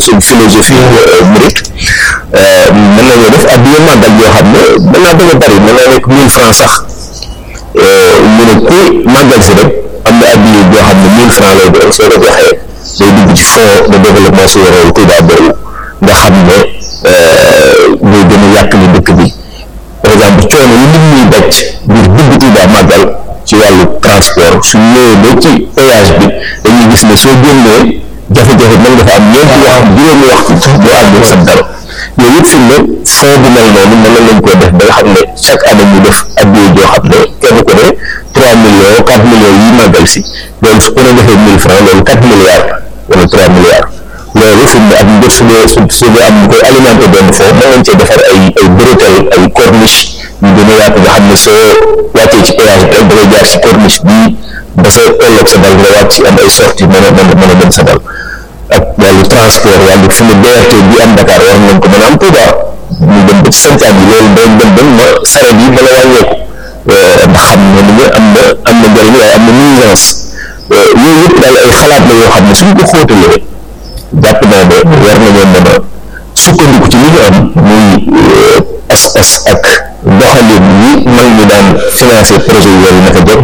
suñ philosophie mouride mën nañoo def addiya màggal yoo xam ne mën naa bañ a bari mën naa nekk mille francs sax ñu ne ku màggal si rek am na addiya boo xam ne mille francs lay doon soo ko joxee day dugg ci fonds de développement souverain Touba boobu nga xam ne muy gën a yàq li dëkk bi par exemple coono yi nit ñuy daj ngir dugg Touba màggal ci wàllu transport su ñëwee ba ci péage bi dañuy gis ne soo génnee jafe-jafe mën nga fa am ñeenti wax juróomi waxtu sax boo àggul sa dara yooyu yëpp fi mu ne fond bu mel noonu mën nañ koo def ba nga xam ne chaque année ñu def addiya joo xam ne kenn ku ne trois millions quatre millions yi màggal si loolu su ko ne defee mille francs loolu quatre milliards wala trois milliards loolu fi mu ne ak mbir su dee su su dee am ñu koy alimenté benn foofu mën nañ cee defar ay ay bretelle ay corniche yu gën a yaatu nga xam ne soo wàccee ci péage bi rek da ngay jaar ci corniche bii ba sa tolloog sa dal nga wàcc am ay sortie mën a mën a mën a dem sa dal ak wàllu transport wàllu fu mu BRT bi am Dakar war nañ ko mën a am Touba ñu dem ba ci santaan bi loolu day dem ba ma saret yi mën a wàññeeku ndax xam ne ni am na am na njëriñ waaye am na nuisance yooyu yëpp daal ay xalaat la yoo xam ne suñ ko xóotalee jàpp naa ne war nañoo mën a sukkandiku ci li ñu am muy pas-pas ak doxalin yi mag ñi daan financé projet yooyu naka jot